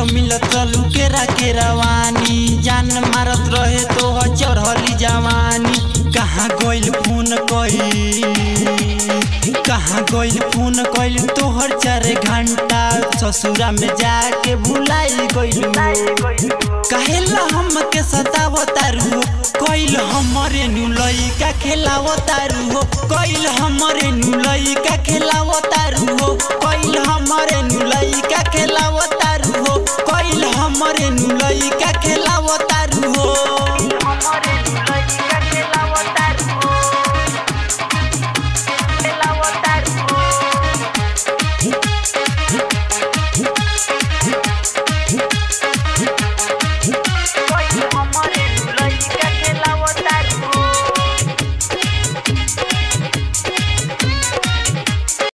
जब मिलत रहलू केरा के रवानी जान मारत रहे तो चढ़ली जवानी कहाँ गइल फोन कई कहाँ गइल फोन कइल तोहर चार घंटा ससुरा में जाके भुलाई गइल कहेला हम के सताव तारू हो कइल हमरे नुलई का खेलाव तारू हो कइल हमरे नुलई का खेलाव तारू हो कइल हमरे